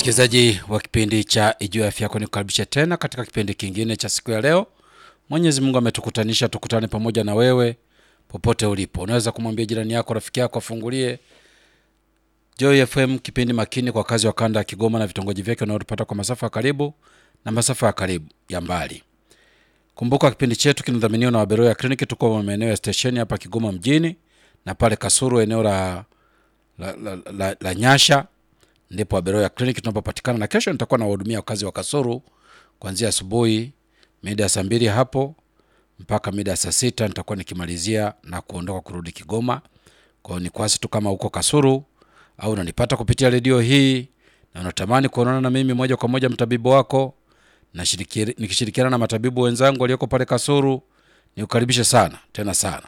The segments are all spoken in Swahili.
Msikilizaji wa kipindi cha Ijue Afya Yako, nikukaribisha tena katika kipindi kingine cha siku ya leo. Mwenyezi Mungu ametukutanisha tukutane pamoja na wewe popote ulipo. Unaweza kumwambia jirani yako, rafiki yako afungulie Joy FM, kipindi makini kwa kazi wa kanda ya Kigoma na vitongoji vyake unaotupata kwa masafa ya karibu na masafa ya karibu ya mbali. Kumbuka kipindi chetu kinadhaminiwa na Waberoya ya Kliniki. Tuko maeneo ya stesheni hapa Kigoma mjini na pale Kasuru eneo la, la, la, la, la Nyasha ndipo Waberoya Kliniki tunapopatikana, na kesho nitakuwa nawahudumia wakazi wa Kasuru kuanzia asubuhi mida ya saa mbili hapo mpaka mida ya saa sita nitakuwa nikimalizia na kuondoka kurudi Kigoma. Kwa hiyo ni kwasi tu kama uko Kasuru au unanipata kupitia redio hii na unatamani kuonana na mimi moja kwa moja, mtabibu wako nashiriki- nikishirikiana na matabibu wenzangu walioko pale Kasuru, nikukaribishe sana tena sana,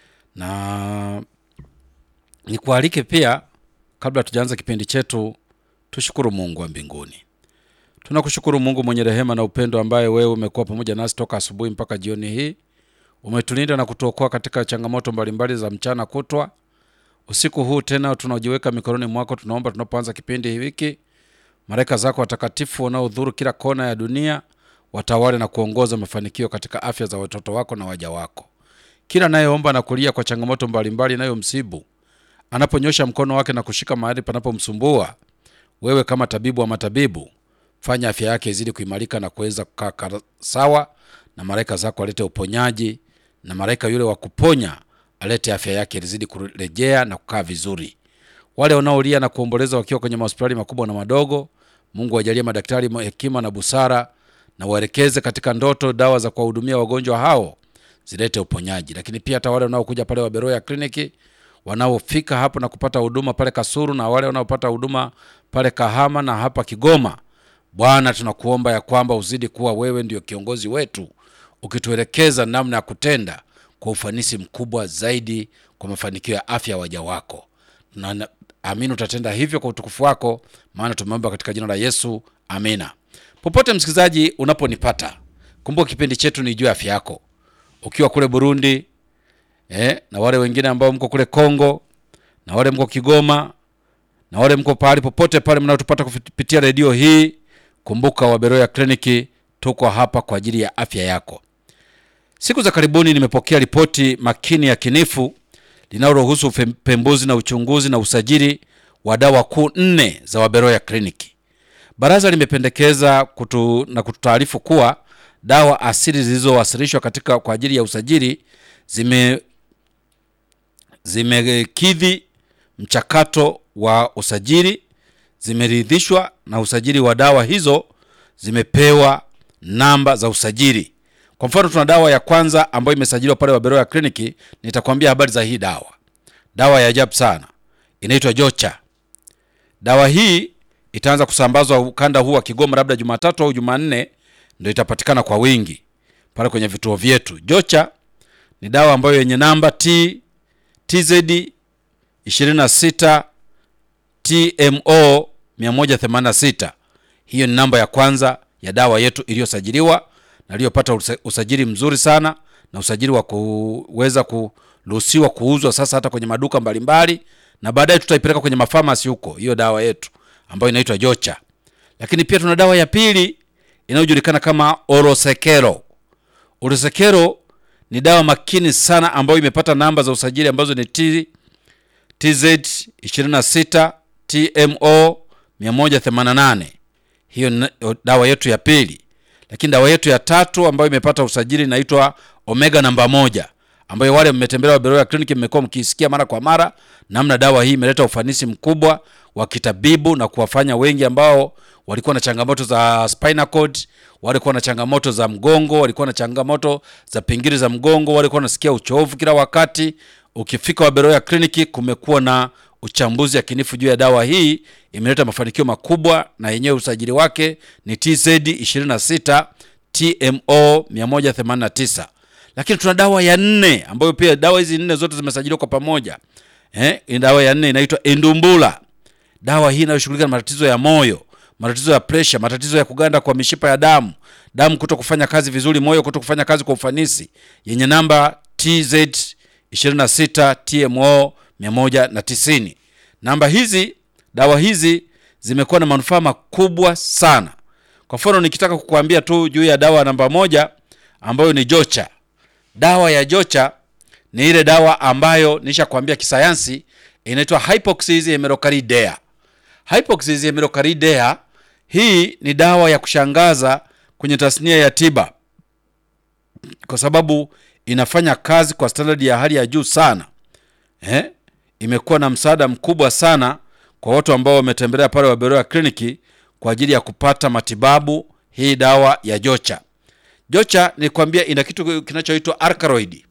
na nikualike pia, kabla tujaanza kipindi chetu, tushukuru Mungu wa mbinguni. Tunakushukuru Mungu mwenye rehema na upendo, ambaye wewe umekuwa pamoja nasi toka asubuhi mpaka jioni hii. Umetulinda na kutuokoa katika changamoto mbalimbali za mchana kutwa. Usiku huu tena tunajiweka mikononi mwako, tunaomba tunapoanza kipindi hiki, malaika zako watakatifu wanaodhuru kila kona ya dunia watawale na kuongoza mafanikio katika afya za watoto wako na waja wako. Kila anayeomba na kulia kwa changamoto mbalimbali inayomsibu anaponyosha mkono wake na kushika mahali panapomsumbua, wewe kama tabibu wa matabibu, fanya afya yake izidi kuimarika na kuweza kukaa kara- sawa, na malaika zako alete uponyaji, na malaika yule wa kuponya alete afya yake izidi kurejea na kukaa vizuri. Wale wanaolia na kuomboleza wakiwa kwenye mahospitali makubwa na madogo, Mungu ajalie madaktari hekima na busara, na waelekeze katika ndoto dawa za kuwahudumia wagonjwa hao zilete uponyaji. Lakini pia hata wale wanaokuja pale Waberoya kliniki wanaofika hapo na kupata huduma pale Kasuru na wale wanaopata huduma pale Kahama na hapa Kigoma, Bwana tunakuomba ya kwamba uzidi kuwa wewe ndio kiongozi wetu, ukituelekeza namna ya kutenda kwa ufanisi mkubwa zaidi kwa mafanikio ya afya ya waja wako. Tunaamini utatenda hivyo kwa utukufu wako, maana tumeomba katika jina la Yesu, amina. Popote msikilizaji unaponipata, kumbuka kipindi chetu ni juu ya afya yako, ukiwa kule Burundi eh, na wale wengine ambao mko kule Kongo na wale mko Kigoma na wale mko pahali popote pale mnaotupata kupitia redio hii, kumbuka Waberoya Kliniki tuko hapa kwa ajili ya afya yako. Siku za karibuni nimepokea ripoti makini ya kinifu linaloruhusu upembuzi na uchunguzi na usajili wa dawa kuu nne za Waberoya Kliniki. Baraza limependekeza kutu, na kututaarifu kuwa dawa asili zilizowasilishwa katika kwa ajili ya usajili zime zimekidhi mchakato wa usajili, zimeridhishwa na usajili wa dawa hizo, zimepewa namba za usajili. Kwa mfano, tuna dawa ya kwanza ambayo imesajiliwa pale Waberoya Kliniki. Nitakwambia habari za hii dawa, dawa ya ajabu sana, inaitwa Jocha. Dawa hii itaanza kusambazwa ukanda huu wa Kigoma labda Jumatatu au Jumanne, ndio itapatikana kwa wingi pale kwenye vituo vyetu. Jocha ni dawa ambayo yenye namba T TZ 26 TMO 186. Hiyo ni namba ya kwanza ya dawa yetu iliyosajiliwa na iliyopata usa- usajili mzuri sana na usajili wa kuweza kuruhusiwa kuuzwa sasa hata kwenye maduka mbalimbali, na baadaye tutaipeleka kwenye mafamasi huko, hiyo dawa yetu ambayo inaitwa Jocha. Lakini pia tuna dawa ya pili inayojulikana kama Orosekero. Orosekero ni dawa makini sana ambayo imepata namba za usajili ambazo ni T, TZ 26 TMO 188. Hiyo ni dawa yetu ya pili. Lakini dawa yetu ya tatu ambayo imepata usajili inaitwa Omega namba moja, ambayo wale mmetembelea Waberoya Kliniki mmekuwa mkisikia mara kwa mara namna dawa hii imeleta ufanisi mkubwa wa kitabibu na kuwafanya wengi ambao walikuwa na changamoto za spinal cord, walikuwa na changamoto za mgongo, walikuwa na changamoto za pingili za mgongo, walikuwa wanasikia uchovu kila wakati. Ukifika Waberoya Kliniki, kumekuwa na uchambuzi yakinifu juu ya dawa hii, imeleta mafanikio makubwa, na yenyewe usajili wake ni TZ 26 TMO 189. Lakini tuna dawa ya nne ambayo pia dawa hizi nne zote zimesajiliwa kwa pamoja. Eh, dawa ya nne inaitwa Endumbula. Dawa hii inayoshughulika na matatizo ya moyo, matatizo ya presha, matatizo ya kuganda kwa mishipa ya damu, damu kuto kufanya kazi vizuri, moyo kuto kufanya kazi kwa ufanisi, yenye namba TZ 26 TMO 190. Namba hizi, dawa hizi zimekuwa na manufaa makubwa sana. Kwa mfano nikitaka kukuambia tu juu ya dawa namba moja ambayo ni Jocha. Dawa ya Jocha ni ile dawa ambayo nishakwambia kisayansi inaitwa Hypoxia hemerocalcidea. Hypoxia hemerocalcidea hii ni dawa ya kushangaza kwenye tasnia ya tiba kwa sababu inafanya kazi kwa standard ya hali ya juu sana eh? Imekuwa na msaada mkubwa sana kwa watu ambao wametembelea pale Waberoya kliniki kwa ajili ya kupata matibabu hii dawa ya Jocha. Jocha nilikwambia ina kitu kinachoitwa alkaloid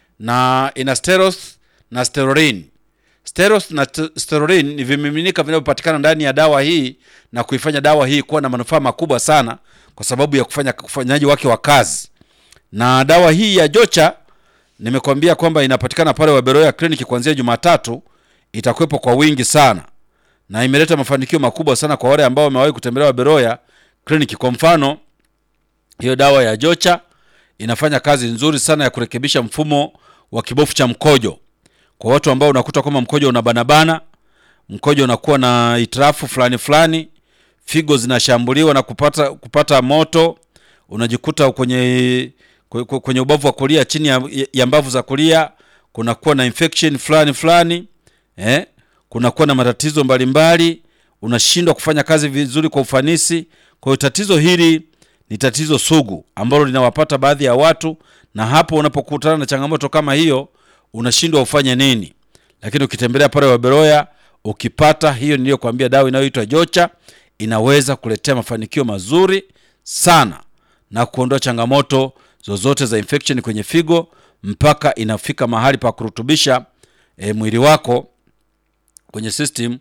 na ina steros na steroline. Steros na steroline ni vimiminika vinavyopatikana ndani ya dawa hii na kuifanya dawa hii kuwa na manufaa makubwa sana kwa sababu ya kufanya ufanyaji wake wa kazi. Na dawa hii ya Jocha nimekwambia kwamba inapatikana pale Waberoya kliniki kuanzia Jumatatu, itakuwepo kwa wingi sana na imeleta mafanikio makubwa sana kwa wale ambao wamewahi kutembelea Waberoya kliniki. Kwa mfano, hiyo dawa ya Jocha inafanya kazi nzuri sana ya kurekebisha mfumo wa kibofu cha mkojo kwa watu ambao unakuta kwamba mkojo unabanabana, mkojo unakuwa na itirafu fulani fulani, figo zinashambuliwa na kupata kupata moto, unajikuta kwenye kwenye ubavu wa kulia chini ya, ya mbavu za kulia kunakuwa na infection fulani fulani eh, kunakuwa na matatizo mbalimbali, unashindwa kufanya kazi vizuri kwa ufanisi. Kwa hiyo tatizo hili ni tatizo sugu ambalo linawapata baadhi ya watu, na hapo unapokutana na changamoto kama hiyo unashindwa ufanye nini. Lakini ukitembelea pale Waberoya ukipata hiyo niliyokuambia, dawa inayoitwa Jocha inaweza kuletea mafanikio mazuri sana na kuondoa changamoto zozote za infection kwenye figo mpaka inafika mahali pa kurutubisha e, mwili wako kwenye system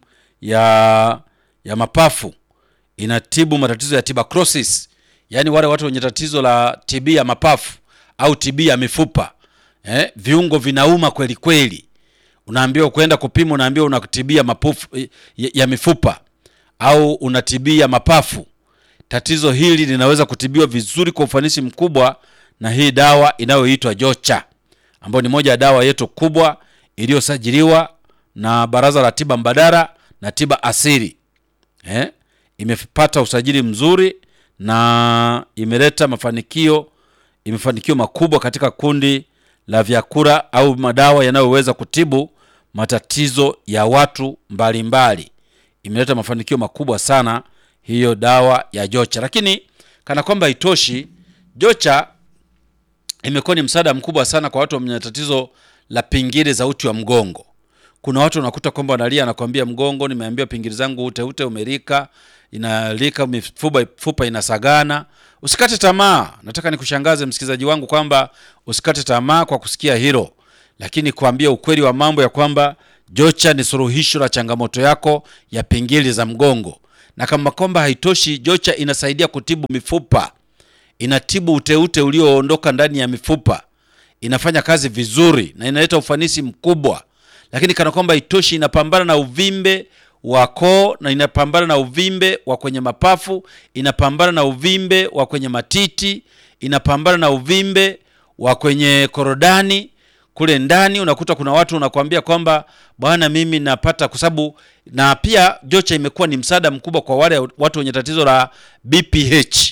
ya ya mapafu. Inatibu matatizo ya tuberculosis, yaani wale watu wenye tatizo la TB ya mapafu au TB ya mifupa eh, viungo vinauma kweli kweli, unaambiwa kwenda kupima, unaambiwa una TB ya mapafu ya, ya mifupa au una TB ya mapafu. Tatizo hili linaweza kutibiwa vizuri kwa ufanisi mkubwa na hii dawa inayoitwa Jocha ambayo ni moja ya dawa yetu kubwa iliyosajiliwa na Baraza la Tiba Mbadala na Tiba Asili eh? Imepata usajili mzuri na imeleta mafanikio, imefanikio makubwa katika kundi la vyakula au madawa yanayoweza kutibu matatizo ya watu mbalimbali. Imeleta mafanikio makubwa sana hiyo dawa ya Jocha, lakini kana kwamba haitoshi, Jocha imekuwa ni msaada mkubwa sana kwa watu wenye tatizo la pingili za uti wa mgongo. Kuna watu unakuta kwamba wanalia, anakwambia mgongo, nimeambiwa pingili zangu ute ute umerika, inalika, mifupa fupa inasagana. Usikate tamaa. Nataka nikushangaze msikilizaji wangu kwamba usikate tamaa kwa kusikia hilo, lakini kuambia ukweli wa mambo ya kwamba Jocha ni suluhisho la changamoto yako ya pingili za mgongo, na kama kwamba haitoshi, Jocha inasaidia kutibu mifupa inatibu uteute ulioondoka ndani ya mifupa, inafanya kazi vizuri na inaleta ufanisi mkubwa. Lakini kana kwamba itoshi, inapambana na uvimbe wa koo na inapambana na uvimbe wa kwenye mapafu, inapambana na uvimbe wa kwenye matiti, inapambana na uvimbe wa kwenye korodani kule ndani. Unakuta kuna watu unakwambia kwamba bwana, mimi napata kwa sababu, na pia Jocha imekuwa ni msaada mkubwa kwa wale watu wenye tatizo la BPH.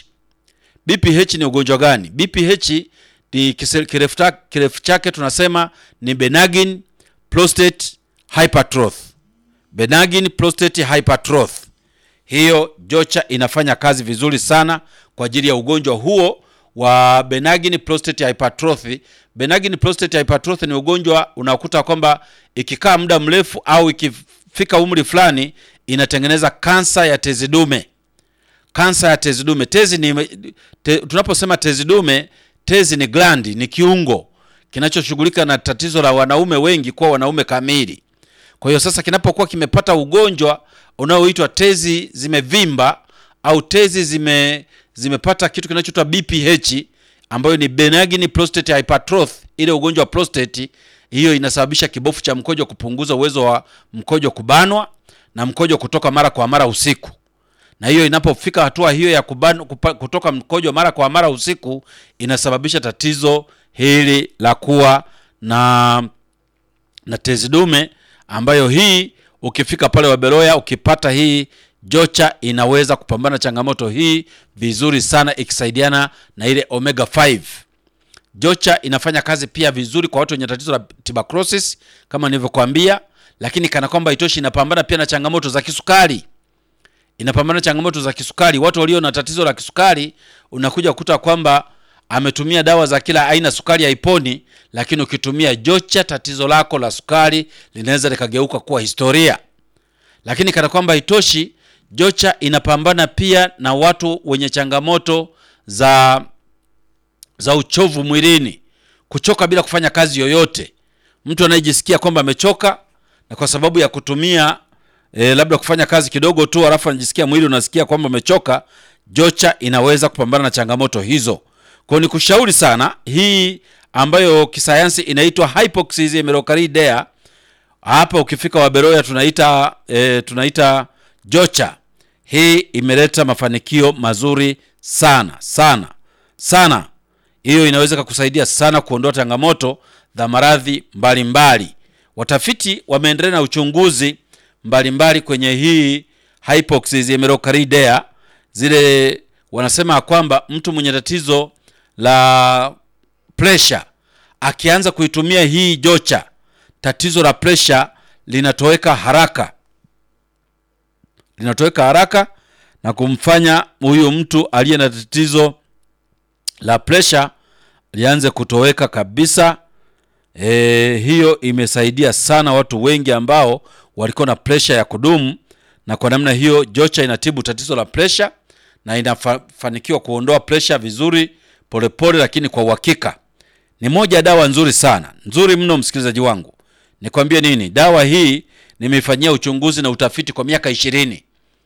BPH ni ugonjwa gani? BPH ni kirefu chake tunasema ni benign prostate hypertrophy. Benign prostate hypertrophy. Hiyo Jocha inafanya kazi vizuri sana kwa ajili ya ugonjwa huo wa benign prostate hypertrophy. Benign prostate hypertrophy ni ugonjwa unakuta kwamba ikikaa muda mrefu au ikifika umri fulani inatengeneza kansa ya tezi dume kansa ya tezi dume. Tezi ni te, tunaposema tezi dume, tezi ni glandi, ni kiungo kinachoshughulika na tatizo la wanaume wengi kuwa wanaume kamili. Kwa hiyo sasa, kinapokuwa kimepata ugonjwa unaoitwa tezi zimevimba au tezi zime zimepata kitu kinachoitwa BPH ambayo ni benign prostate hypertrophy, ile ugonjwa wa prostate, hiyo inasababisha kibofu cha mkojo kupunguza uwezo wa mkojo kubanwa na mkojo kutoka mara kwa mara usiku na hiyo inapofika hatua hiyo ya kuban, kupa, kutoka mkojo mara kwa mara usiku inasababisha tatizo hili la kuwa na na tezi dume, ambayo hii ukifika pale Waberoya ukipata hii Jocha inaweza kupambana na changamoto hii vizuri sana ikisaidiana na ile omega 5. Jocha inafanya kazi pia vizuri kwa watu wenye tatizo la tuberculosis kama nilivyokuambia, lakini kana kwamba itoshi, inapambana pia na changamoto za kisukari. Inapambana na changamoto za kisukari. Watu walio na tatizo la kisukari, unakuja kukuta kwamba ametumia dawa za kila aina, sukari haiponi, lakini ukitumia Jocha, tatizo lako la sukari linaweza likageuka kuwa historia. Lakini kana kwamba haitoshi, Jocha inapambana pia na watu wenye changamoto za za uchovu mwilini, kuchoka bila kufanya kazi yoyote. Mtu anayejisikia kwamba amechoka na kwa sababu ya kutumia e, labda kufanya kazi kidogo tu, alafu anajisikia mwili unasikia kwamba umechoka, Jocha inaweza kupambana na changamoto hizo. Kwa ni kushauri sana hii ambayo kisayansi inaitwa hypoxia hapa ukifika Waberoya tunaita e, tunaita Jocha. Hii imeleta mafanikio mazuri sana sana sana. Hiyo inaweza kukusaidia sana kuondoa changamoto za maradhi mbalimbali. Watafiti wameendelea na uchunguzi mbalimbali mbali kwenye hii hypoxia zile wanasema kwamba mtu mwenye tatizo la pressure akianza kuitumia hii Jocha tatizo la presha linatoweka haraka, linatoweka haraka na kumfanya huyu mtu aliye na tatizo la presha lianze kutoweka kabisa. E, hiyo imesaidia sana watu wengi ambao walikuwa na presha ya kudumu, na kwa namna hiyo Jocha inatibu tatizo la presha na inafanikiwa kuondoa presha vizuri, polepole pole, lakini kwa uhakika. Ni moja ya dawa nzuri sana, nzuri mno, msikilizaji wangu. Nikwambie nini? Dawa hii nimeifanyia uchunguzi na utafiti kwa miaka ishirini.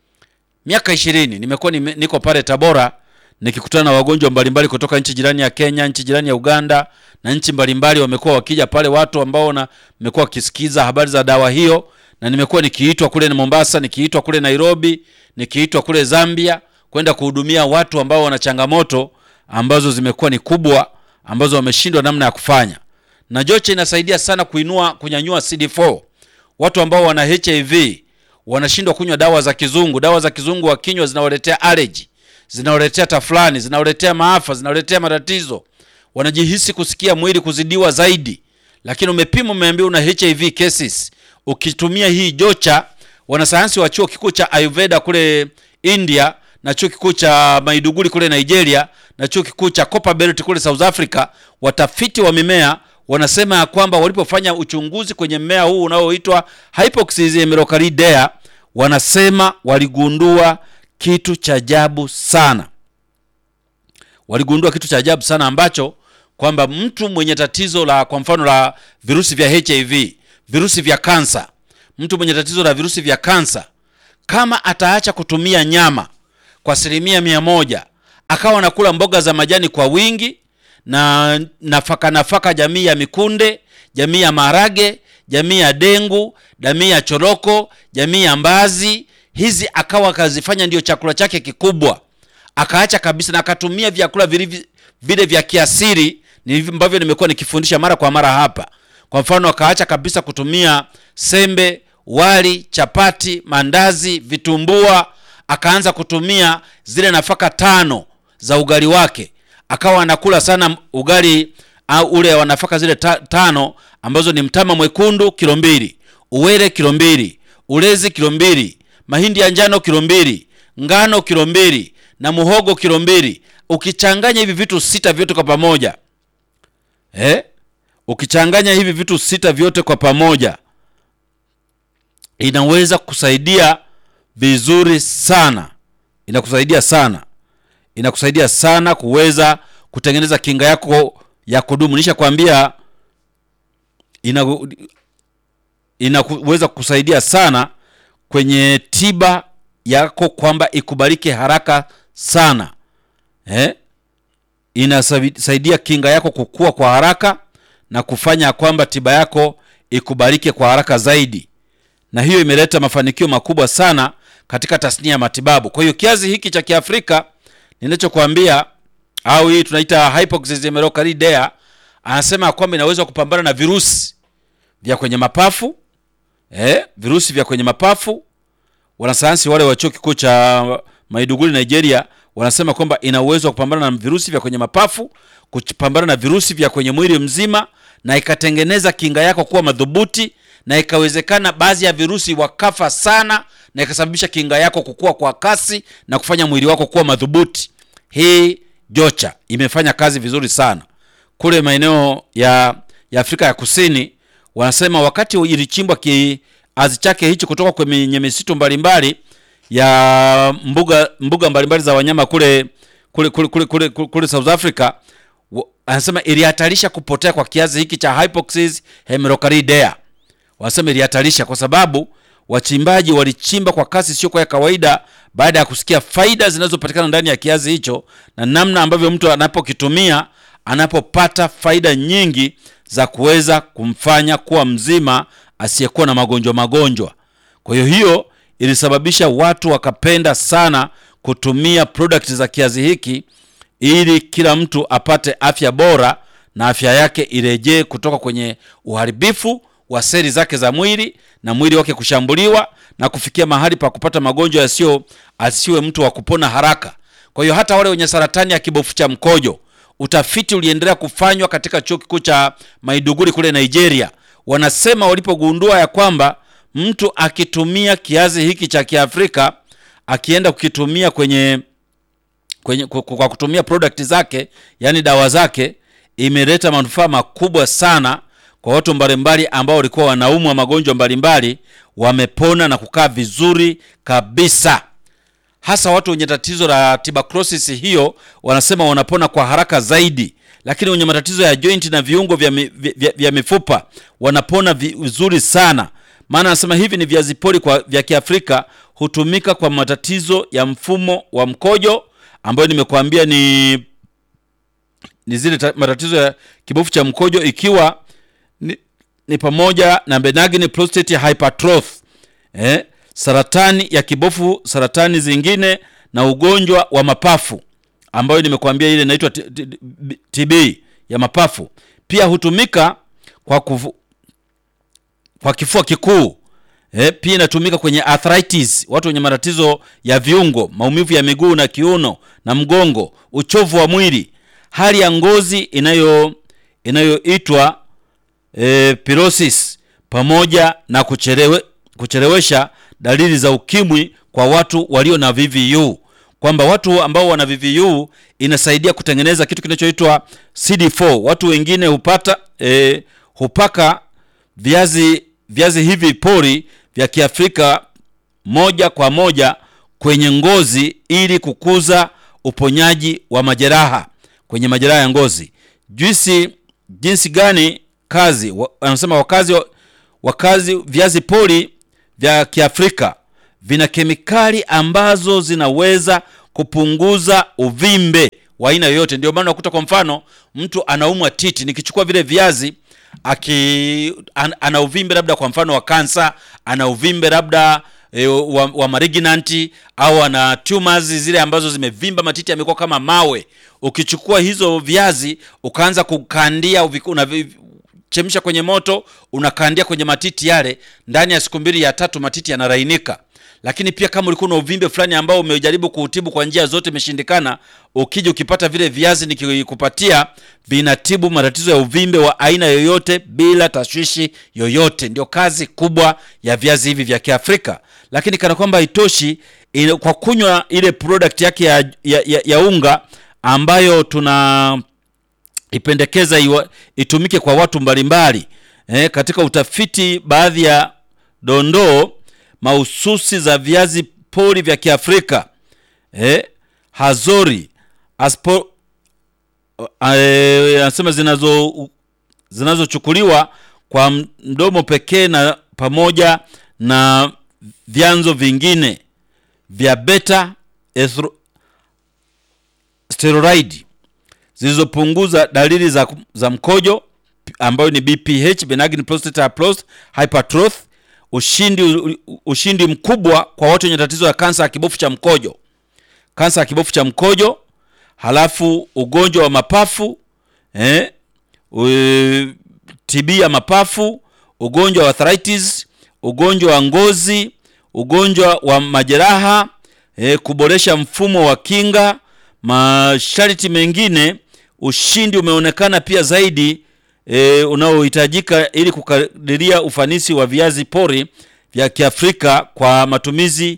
Miaka ishirini nimekuwa nime, niko pale Tabora nikikutana na wagonjwa mbalimbali kutoka nchi jirani ya Kenya, nchi jirani ya Uganda na nchi mbalimbali. Wamekuwa wakija pale watu ambao na nimekuwa wakisikiza habari za dawa hiyo, na nimekuwa nikiitwa kule na Mombasa, nikiitwa kule Nairobi, nikiitwa kule Zambia kwenda kuhudumia watu ambao wana changamoto ambazo zimekuwa ni kubwa, ambazo wameshindwa namna ya kufanya na Jocha inasaidia sana kuinua kunyanyua CD4. Watu ambao wana HIV wanashindwa kunywa dawa za kizungu. Dawa za kizungu wakinywa zinawaletea allergy, zinawaletea tafulani, zinawaletea maafa, zinawaletea matatizo, wanajihisi kusikia mwili kuzidiwa zaidi. Lakini umepima, umeambiwa una HIV cases, ukitumia hii Jocha. Wanasayansi wa chuo kikuu cha Ayurveda kule India na chuo kikuu cha Maiduguri kule Nigeria na chuo kikuu cha Copperbelt kule South Africa, watafiti wa mimea wanasema ya kwamba walipofanya uchunguzi kwenye mmea huu unaoitwa Hypoxia melocardea, wanasema waligundua kitu cha ajabu sana. Waligundua kitu cha ajabu sana ambacho kwamba mtu mwenye tatizo la kwa mfano la virusi vya HIV, virusi vya kansa, mtu mwenye tatizo la virusi vya kansa kama ataacha kutumia nyama kwa asilimia mia moja, akawa anakula mboga za majani kwa wingi na nafaka nafaka, jamii ya mikunde, jamii ya maharage, jamii ya dengu, jamii ya choroko, jamii ya mbazi, hizi akawa akazifanya ndio chakula chake kikubwa, akaacha kabisa na akatumia vyakula vile vya kiasiri ambavyo nimekuwa nikifundisha mara kwa mara hapa. Kwa mfano, akaacha kabisa kutumia sembe, wali, chapati, mandazi, vitumbua, akaanza kutumia zile nafaka tano za ugali wake akawa anakula sana ugali au ule wa nafaka zile ta, tano ambazo ni mtama mwekundu kilo mbili, uwele kilo mbili, ulezi kilo mbili, mahindi ya njano kilo mbili, ngano kilo mbili na muhogo kilo mbili. Ukichanganya hivi vitu sita vyote kwa pamoja eh? Ukichanganya hivi vitu sita vyote kwa pamoja inaweza kusaidia vizuri sana, inakusaidia sana inakusaidia sana kuweza kutengeneza kinga yako ya kudumu. Nishakwambia ina inaweza kusaidia sana kwenye tiba yako kwamba ikubalike haraka sana eh? Inasaidia kinga yako kukua kwa haraka na kufanya kwamba tiba yako ikubalike kwa haraka zaidi, na hiyo imeleta mafanikio makubwa sana katika tasnia ya matibabu. Kwa hiyo kiazi hiki cha Kiafrika ninachokwambia au hii tunaita hypoxia melocardea, anasema kwamba inaweza kupambana na virusi vya kwenye mapafu eh, virusi vya kwenye mapafu, wanasayansi wale wa chuo kikuu cha Maiduguri Nigeria wanasema kwamba ina uwezo wa kupambana na virusi vya kwenye mapafu, kupambana na virusi vya kwenye mwili mzima, na ikatengeneza kinga yako kuwa madhubuti, na ikawezekana baadhi ya virusi wakafa sana, na ikasababisha kinga yako kukua kwa kasi na kufanya mwili wako kuwa madhubuti. Hii Jocha imefanya kazi vizuri sana kule maeneo ya, ya Afrika ya Kusini. Wanasema wakati ilichimbwa kiazi chake hicho kutoka kwenye misitu mbalimbali ya mbuga mbuga mbalimbali za wanyama kule kule kule kule, kule, kule, kule South Africa, anasema ilihatarisha kupotea kwa kiazi hiki cha Hypoxis hemerocalidea. Wanasema ilihatarisha kwa sababu wachimbaji walichimba kwa kasi sio kwa ya kawaida, baada ya kusikia faida zinazopatikana ndani ya kiazi hicho na namna ambavyo mtu anapokitumia anapopata faida nyingi za kuweza kumfanya kuwa mzima asiyekuwa na magonjwa magonjwa. Kwa hiyo hiyo ilisababisha watu wakapenda sana kutumia product za kiazi hiki ili kila mtu apate afya bora na afya yake irejee kutoka kwenye uharibifu wa seli zake za mwili na mwili wake kushambuliwa na kufikia mahali pa kupata magonjwa yasiyo asiwe mtu wa kupona haraka. Kwa hiyo hata wale wenye saratani ya kibofu cha mkojo, utafiti uliendelea kufanywa katika chuo kikuu cha Maiduguri kule Nigeria. Wanasema walipogundua ya kwamba mtu akitumia kiazi hiki cha Kiafrika akienda kukitumia kwenye, kwenye kwa kutumia product zake, yani dawa zake, imeleta manufaa makubwa sana kwa watu mbalimbali ambao walikuwa wanaumwa magonjwa mbalimbali, wamepona na kukaa vizuri kabisa. Hasa watu wenye tatizo la tuberculosis hiyo wanasema wanapona kwa haraka zaidi, lakini wenye matatizo ya joint na viungo vya, mi, vya, vya mifupa wanapona vizuri sana maana anasema hivi ni viazi pori kwa vya Kiafrika hutumika kwa matatizo ya mfumo wa mkojo ambayo nimekuambia ni ni zile matatizo ya kibofu cha mkojo ikiwa ni, ni pamoja na benign prostate hypertrophy eh, saratani ya kibofu, saratani zingine na ugonjwa wa mapafu ambayo nimekuambia ile inaitwa TB ya mapafu. Pia hutumika kwa kufu, kwa kifua kikuu eh, pia inatumika kwenye arthritis, watu wenye matatizo ya viungo, maumivu ya miguu na kiuno na mgongo, uchovu wa mwili, hali ya ngozi inayo inayoitwa eh, pirosis, pamoja na kuchelewe, kuchelewesha dalili za ukimwi kwa watu walio na VVU, kwamba watu ambao wana VVU inasaidia kutengeneza kitu kinachoitwa CD4. Watu wengine hupata eh, hupaka viazi viazi hivi pori vya Kiafrika moja kwa moja kwenye ngozi ili kukuza uponyaji wa majeraha kwenye majeraha ya ngozi. Juisi jinsi gani kazi wanasema wakazi wakazi, viazi pori vya Kiafrika vina kemikali ambazo zinaweza kupunguza uvimbe wa aina yoyote. Ndio maana unakuta kwa mfano mtu anaumwa titi, nikichukua vile viazi aki an, ana uvimbe labda kwa mfano wa kansa, ana uvimbe labda e, wa, wa malignanti au ana tumors zile ambazo zimevimba matiti yamekuwa kama mawe. Ukichukua hizo viazi ukaanza kukandia unachemsha kwenye moto, unakandia kwenye matiti yale, ndani ya siku mbili ya tatu matiti yanarainika. Lakini pia kama ulikuwa na uvimbe fulani ambao umejaribu kuutibu kwa njia zote imeshindikana, ukija ukipata vile viazi nikikupatia, vinatibu matatizo ya uvimbe wa aina yoyote bila tashwishi yoyote. Ndio kazi kubwa ya viazi hivi vya Kiafrika. Lakini kana kwamba haitoshi, kwa kunywa ile product yake ya, ya, ya, ya unga ambayo tuna ipendekeza iwa, itumike kwa watu mbalimbali eh, katika utafiti baadhi ya dondoo mahususi za viazi pori vya Kiafrika eh, Hazori aspo anasema eh, zinazo zinazochukuliwa kwa mdomo pekee na pamoja na vyanzo vingine vya beta steroid zilizopunguza dalili za, za mkojo ambayo ni BPH, benign prostatic hypertrophy ushindi ushindi mkubwa kwa watu wenye tatizo la kansa ya kibofu cha mkojo, kansa ya kibofu cha mkojo, halafu ugonjwa wa mapafu eh, TB ya mapafu, ugonjwa wa arthritis, ugonjwa wa ngozi, ugonjwa wa majeraha e, kuboresha mfumo wa kinga. Masharti mengine, ushindi umeonekana pia zaidi e, unaohitajika ili kukadiria ufanisi wa viazi pori vya Kiafrika kwa matumizi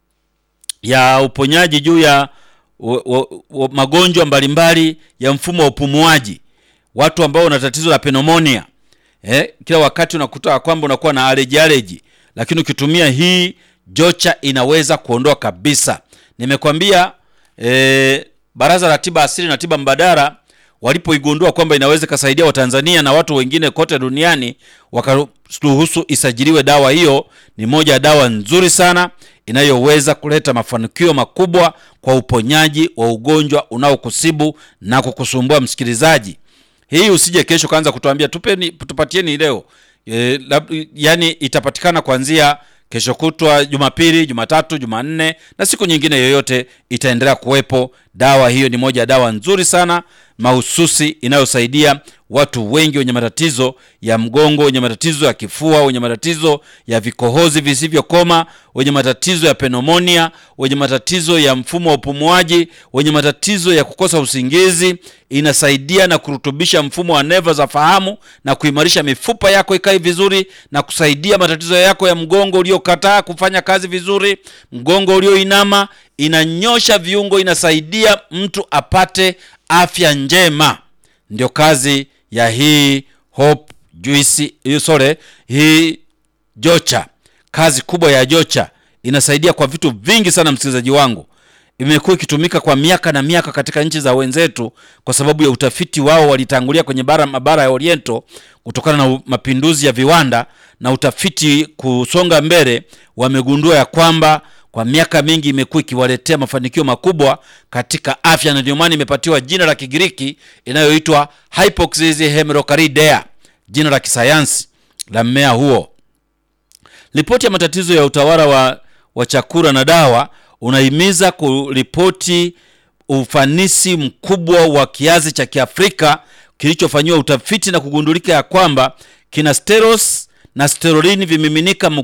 ya uponyaji juu ya wa, wa, wa, magonjwa mbalimbali ya mfumo wa upumuaji. Watu ambao wana tatizo la pneumonia eh, kila wakati unakuta kwamba unakuwa na allergy allergy, lakini ukitumia hii Jocha inaweza kuondoa kabisa. Nimekwambia eh, Baraza la Tiba Asili na Tiba Mbadala walipoigundua kwamba inaweza ikasaidia Watanzania na watu wengine kote duniani, wakaruhusu isajiliwe dawa hiyo. Ni moja ya dawa nzuri sana inayoweza kuleta mafanikio makubwa kwa uponyaji wa ugonjwa unaokusibu na kukusumbua msikilizaji. Hii usije kesho kaanza kutuambia tupeni, tupatieni leo e, lab, yani itapatikana kuanzia kesho kutwa Jumapili, Jumatatu, Jumanne na siku nyingine yoyote itaendelea kuwepo. Dawa hiyo ni moja ya dawa nzuri sana mahususi inayosaidia watu wengi wenye matatizo ya mgongo, wenye matatizo ya kifua, wenye matatizo ya vikohozi visivyokoma, wenye matatizo ya pneumonia, wenye matatizo ya mfumo wa upumuaji, wenye matatizo ya kukosa usingizi. Inasaidia na kurutubisha mfumo wa neva za fahamu na kuimarisha mifupa yako ikae vizuri na kusaidia matatizo yako ya mgongo uliokataa kufanya kazi vizuri, mgongo ulioinama. Inanyosha viungo, inasaidia mtu apate afya njema. Ndio kazi ya hii Hope Juice, sorry, hii Jocha. Kazi kubwa ya Jocha inasaidia kwa vitu vingi sana, msikilizaji wangu. Imekuwa ikitumika kwa miaka na miaka katika nchi za wenzetu, kwa sababu ya utafiti wao. Walitangulia kwenye bara mabara ya Oriento kutokana na mapinduzi ya viwanda na utafiti kusonga mbele, wamegundua ya kwamba kwa miaka mingi imekuwa ikiwaletea mafanikio makubwa katika afya, na ndio maana imepatiwa jina la Kigiriki inayoitwa Hypoxis hemerocalidea, jina la kisayansi la mmea huo. Ripoti ya matatizo ya utawala wa, wa chakula na dawa unahimiza kuripoti ufanisi mkubwa wa kiazi cha Kiafrika kilichofanyiwa utafiti na kugundulika ya kwamba kina steros na sterolini vimiminika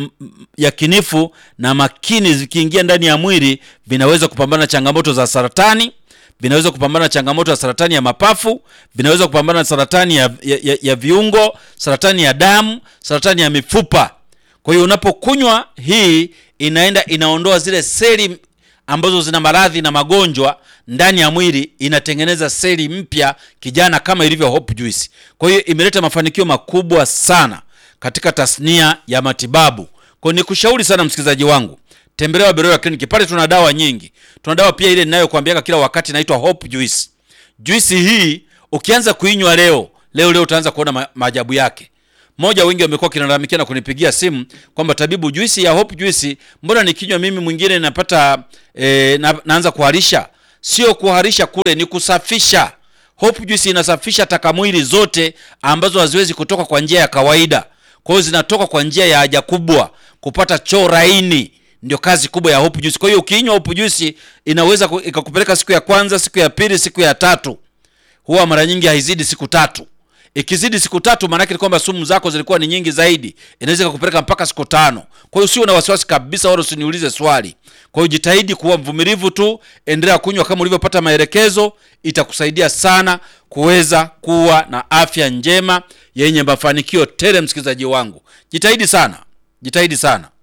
yakinifu na makini vikiingia ndani ya mwili vinaweza kupambana na changamoto za saratani, vinaweza kupambana na changamoto ya saratani ya mapafu, vinaweza kupambana na saratani ya, ya, ya, ya viungo, saratani ya damu, saratani ya mifupa. Kwa hiyo unapokunywa hii inaenda inaondoa zile seli ambazo zina maradhi na magonjwa ndani ya mwili, inatengeneza seli mpya kijana, kama ilivyo Hope Juice. Kwa hiyo imeleta mafanikio makubwa sana katika tasnia ya matibabu. Kwa hiyo nikushauri sana msikilizaji wangu, tembelea Beroya Clinic, pale tuna dawa nyingi. Tuna dawa pia ile ninayokuambiaga kila wakati inaitwa Hope Juice. Juice hii ukianza kuinywa leo leo leo utaanza kuona ma maajabu yake. Moja, wengi wamekuwa kinalalamikia na kunipigia simu kwamba tabibu, juisi ya Hope Juice mbona nikinywa mimi mwingine napata e, na, naanza kuharisha. Sio kuharisha kule, ni kusafisha. Hope Juice inasafisha takamwili zote ambazo haziwezi kutoka kwa njia ya kawaida kwa hiyo zinatoka kwa njia ya haja kubwa kupata choo laini. Ndio kazi kubwa ya Hope Juice. Kwa hiyo ukinywa Hope Juice inaweza ikakupeleka siku ya kwanza, siku ya pili, siku ya tatu. Huwa mara nyingi haizidi siku tatu. Ikizidi siku tatu, maana yake ni kwamba sumu zako zilikuwa ni nyingi zaidi, inaweza ikakupeleka mpaka siku tano. Kwa hiyo usiwe na wasiwasi kabisa, wala usiniulize swali. Kwa hiyo jitahidi kuwa mvumilivu tu, endelea kunywa kama ulivyopata maelekezo, itakusaidia sana kuweza kuwa na afya njema yenye mafanikio tele. Msikilizaji wangu, jitahidi sana, jitahidi sana.